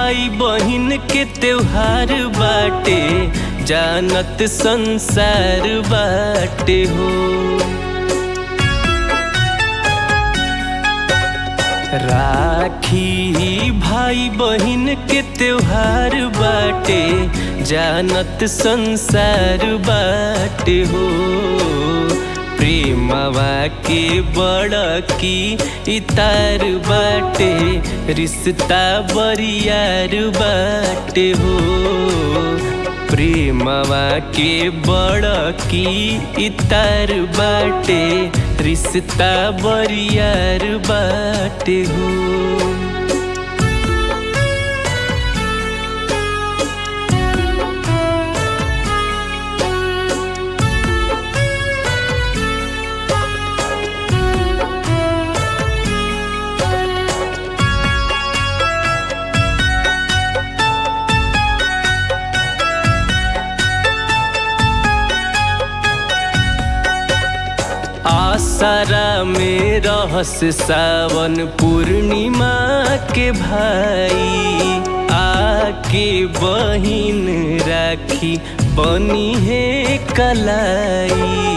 भाई बहिन के त्योहार बाटे जानत संसार बाटे हो राखी भाई बहिन के त्योहार बाटे जानत संसार बाटे हो प्रेमवा के बड़ की इतार बाटे रिश्ता बरियार बाटे हो प्रेमवा के बड़ की इतार बाटे रिश्ता बरियार बाटे हो आसारा में रहस सावन पूर्णिमा के भाई आके बहिन राखी बनी है कलाई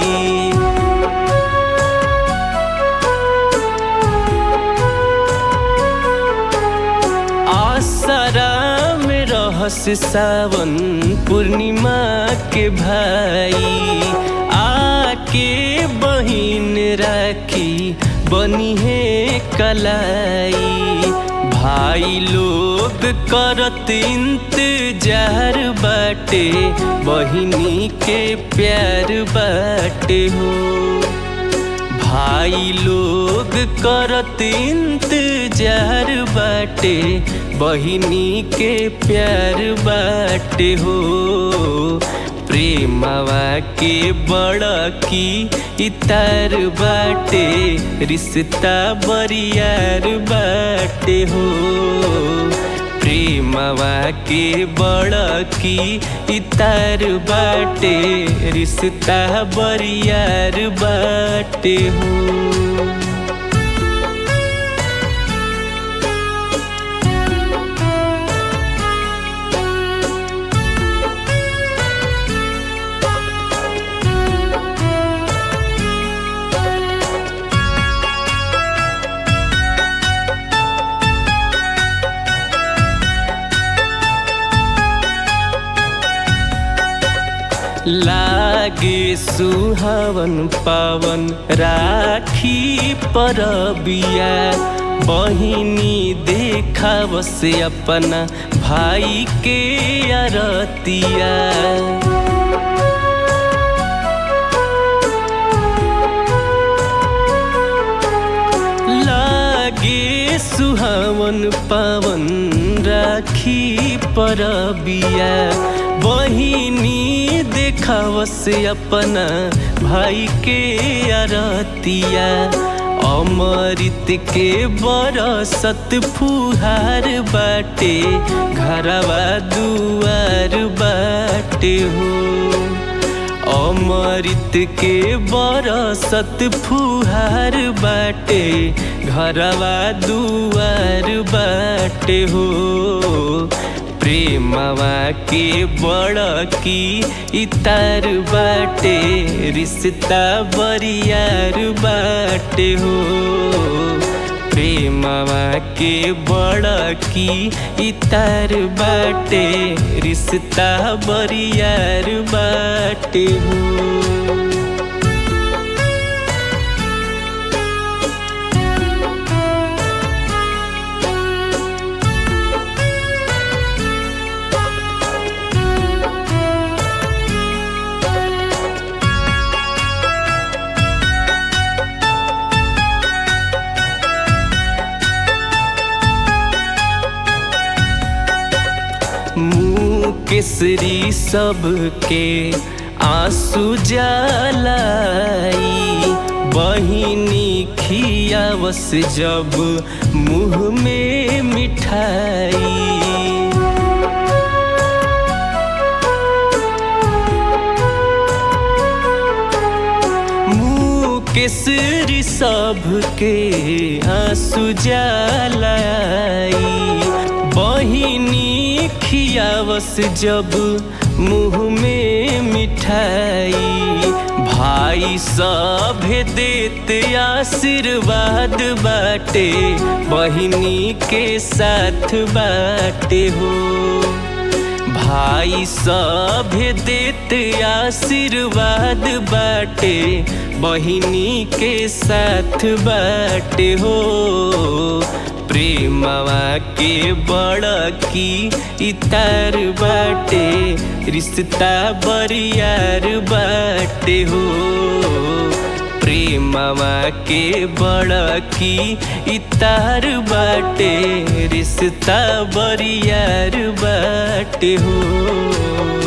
आसरा में रहस सावन पूर्णिमा के भाई आके बहिन राखी बनी है कलाई भाई लोग करत इंतजार बाटे बहिनी के प्यार बाटे हो भाई लोग करत इंतजार बाटे बहिनी के प्यार बाटे हो प्रेमवा के बड़ की इतार बाटे रिश्ता बरियार बाटे हो प्रेमवा के बड़ की इतार बाटे रिश्ता बरियार बाटे हो लागे सुहावन पावन राखी परबिया बहिनी देखाव से अपना भाई के अरतिया लागे सुहावन पावन राखी परबिया बहिनी देखाव से अपना भाई के अरतिया अमृत के बरसत फुहार बाटे घरवा दुआर बाटे हो अमृत के बरसत फुहार बाटे घरवा दुआर बाटे हो प्रेमवा के बड़ की इतार बाटे रिश्ता बरियार बाटे हो प्रेमवा के बड़ की इतार बाटे रिश्ता बरियार बाटे हो केसरी सबके आंसू जलाई बहिनी खियावस जब मुँह में मिठाई केसरी सबके आंसू जलाई बहिनी खियावस जब मुँह में मिठाई भाई सभे देत आशीर्वाद बाटे बहिनी के साथ बाटे हो भाई सभे देत आशीर्वाद बाटे बहिनी के साथ बाटे हो प्रेमवा के बड़ की इतार बाटे रिश्ता बरियार बाटे हो प्रेमवा के बड़ की इतार बाटे रिश्ता बरियार बाटे हो